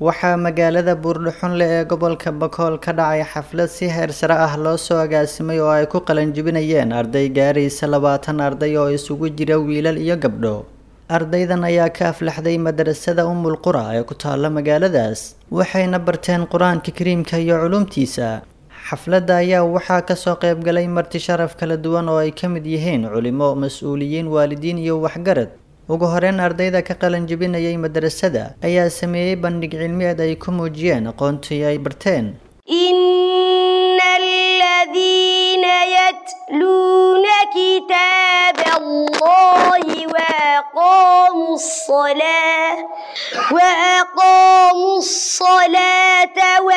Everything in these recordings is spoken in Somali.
waxaa magaalada buurdhuxunle ee gobolka bakool ka dhacay xaflad si heer sare ah loo soo agaasimay oo ay ku qalanjibinayeen arday gaaraysa labaatan arday oo isugu jira wiilal iyo gabdho ardaydan ayaa ka aflaxday madarasada umul qura ee ku taalla magaaladaas waxayna barteen qur-aanka kariimka iyo culumtiisa xafladda ayaa waxaa kasoo qaybgalay marti sharaf kala duwan oo ay ka mid yihiin culimo mas-uuliyiin waalidiin iyo waxgarad ugu horeyn ardayda ka qalan jebinayay madarasada ayaa sameeyey bandhig cilmiyeed ay ku muujiyeen aqoontii ay barteen إن الذين يتلون كتاب الله وأقاموا الصلاة وأقاموا الصلاة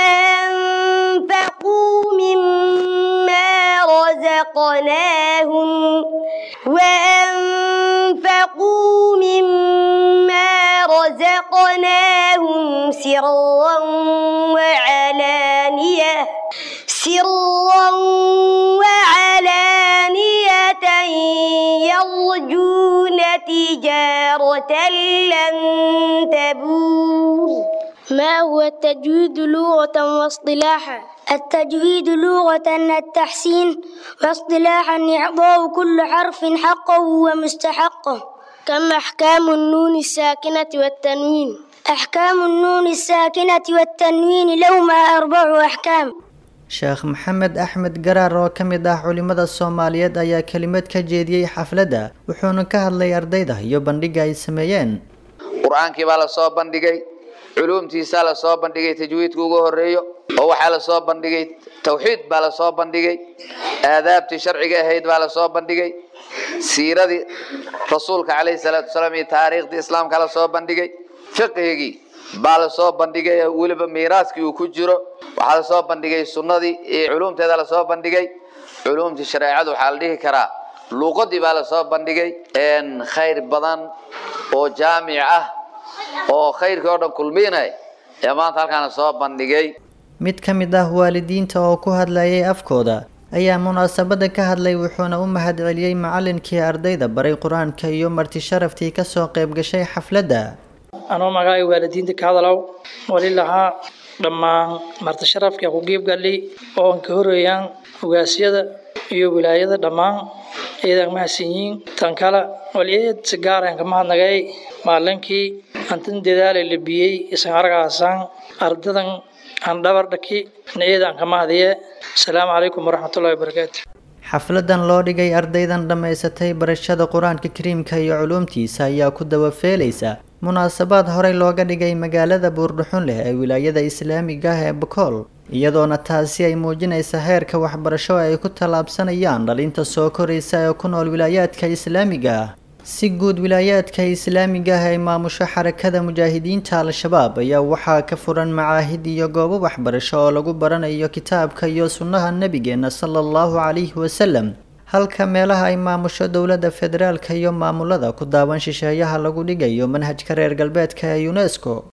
وأنفقوا مما رزقناهم وأنفقوا مما رزقناهم سرا وعلانية سرا وعلانية يرجون تجارة لن تبور ما هو التجويد لغة واصطلاحا التجويد لغة التحسين واصطلاحا إعطاء كل حرف حقه ومستحقه كم أحكام النون الساكنة والتنوين أحكام النون الساكنة والتنوين لهما أربع أحكام sheekh maxamed axmed garaar oo ka mid ah culimada soomaaliyeed ayaa kelimad ka jeediyey xafladda wuxuuna ka hadlay ardayda iyo bandhigga ay sameeyeen qur-aankii baa lasoo bandhigay culuumtiisaa lasoo bandhigay tajwiidka ugu horeeyo oo waxaa lasoo bandhigay tawxiid baa lasoo bandhigay aadaabtii sharciga ahayd baa lasoo bandhigay siiradii rasuulka caleyhi salaatu wasalaam iyo taariikhdii islaamka lasoo bandhigay fiqhigii baa lasoo bandhigay weliba miiraaskii uu ku jiro waxaa lasoo bandhigay sunnadii iyo culuumteeda lasoo bandhigay culuumtii shareecadu waxaa la dhihi karaa luuqadii baa lasoo bandhigay khayr badan oo jaamic ah oo khayrkii oo dhan kulmiinay ee maanta halkaan lasoo bandhigay mid ka mid ah waalidiinta oo ku hadlayay afkooda ayaa munaasabada ka hadlay wuxuuna u mahad celiyey macalinkii ardayda baray qur-aanka iyo marti sharaftii kasoo qayb gashay xafladda anoo magacay waalidiinta ka hadalow wali lahaa dhammaan marti sharafka ku geebgalay oo aan ka horeeyaan ogaasyada iyo wilaayada dhammaan ciidan mahadsanyiin tan kale waliyeed si gaar aan ka mahadnagay maalinkii antin dadaalay labiyey isan argaasaan ardadan aan dhabar dhaki ciidan ka mahadiye asalaamu calaykum waraxmatullahi wabarakaatu xafladan loo dhigay ardaydan dhammaysatay barashada qur-aanka kariimka iyo culuumtiisa ayaa ku dabafeelaysa munaasabaad horey looga dhigay magaalada buurdhuxun leh ee wilaayada islaamiga ah ee bakool iyadoona taasi ay muujinaysa heerka waxbarasho ay ku tallaabsanayaan dhalinta soo koraysa ee ku nool wilaayaadka islaamiga ah si guud wilaayaadka islaamiga ah ee maamusho xarakada mujaahidiinta al-shabaab ayaa waxaa ka furan macaahid iyo goobo waxbarasho oo lagu baranayo kitaabka iyo sunnaha nebigeena sala allahu calayhi wasalam halka meelaha ay maamusho dowladda federaalka iyo maamulada ku daawan shisheeyaha lagu dhigayo manhajka reer galbeedka ee unesco